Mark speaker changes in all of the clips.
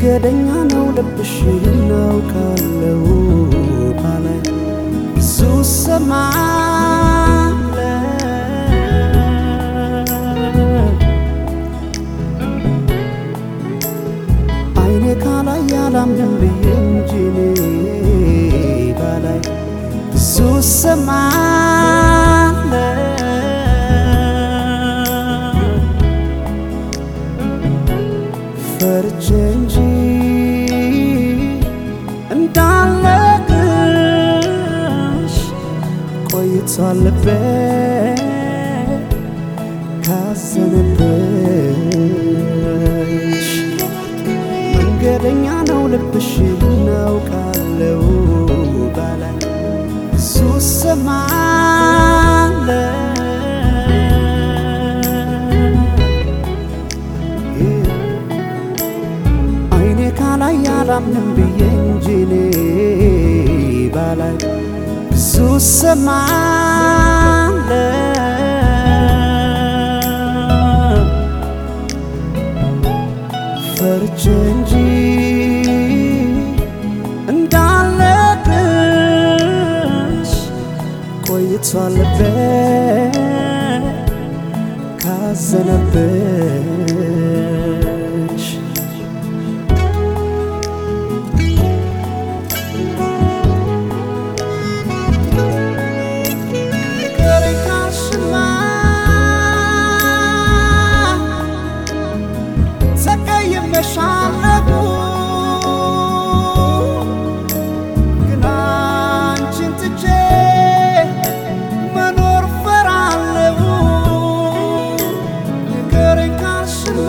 Speaker 1: መንገደኛ ነው ልብሽ እናውቃለው ባላይ ብዙ ሰማለ አይኔ ካላይ ያላምንም ብዬ እንጂ እኔ ባላይ ብዙ ሰማለ ፈርቼ እንጂ እንዳለቅሽ ቆይቷል ልቤ ካዘነብሽ መንገደኛ ነው ልብሽ እናውቃለው ባላይ ብዙ ሰማለ አይኔ ካላይ ያላምንም ብዬ እንጂ እኔ ባላይ ብዙ ሰማለ ፈርቼ እንጂ እንዳለቅሽ ቆይቷል ልቤ ካዘነብሽ ንገረኝ ካልሽማ ተቀይሜሻለሁ ግን አንቺን ትቼ መኖር ፈራለሁ ንገረኝ ካልሽማ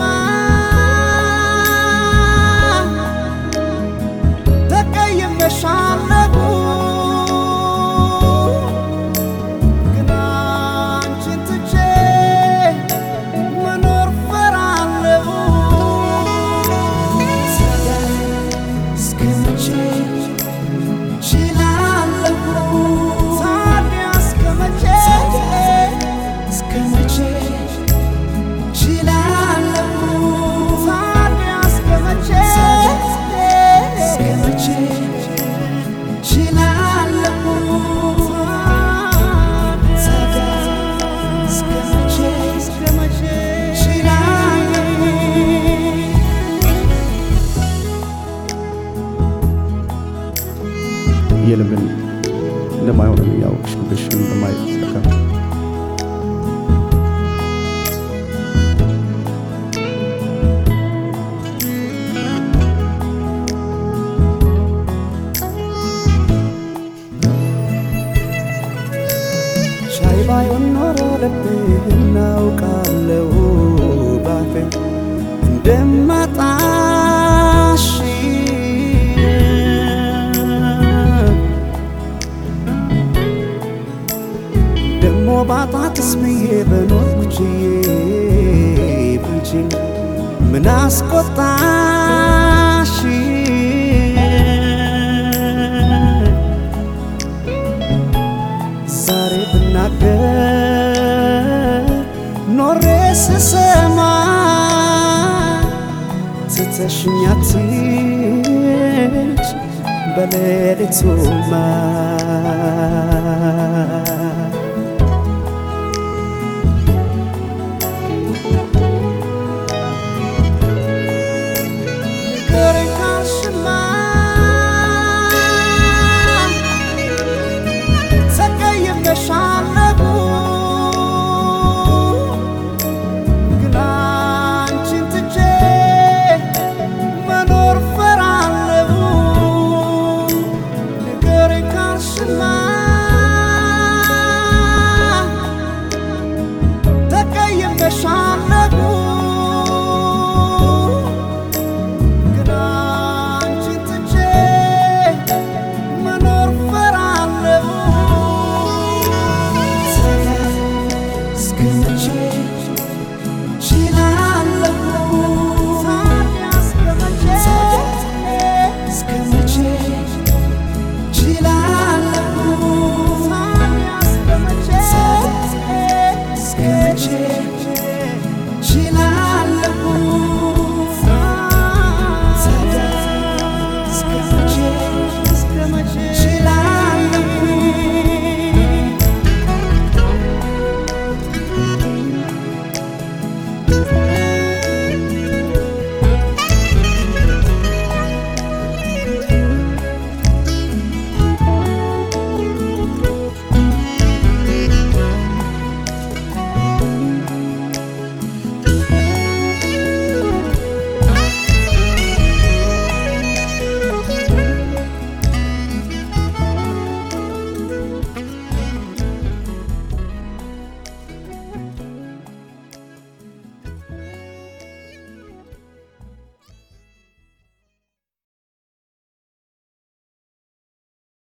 Speaker 1: ተቀይሜሻለሁ ግን አንቺን ትቼ መኖር ፈራለሁ እስከ መቼ ችላለሁ ታዲያ እስከ መቼ እስከ መቼ ችላለሁ ታዲያ እስከ መቼ እስከ መቼ ችላለሁ ታዲያ እስከ መቼ እስከ መቼ ችላለሁ
Speaker 2: የልብን እንደማይሆን እያወቅሽ ልብሽን እንደማይጠካ
Speaker 1: ሻይ ባይሆን ኖሮ ልብህ እናውቃለው ባፌ እንደማጣሽ ደሞ ባጣትስ ብዬ በኖርኩ ችዬ ብንቺ ምን አስቆጣሽ ዛሬ ብናገር ኖሬ ስሰማ ትተሽኝ አትሂጂ በሌሊቱማ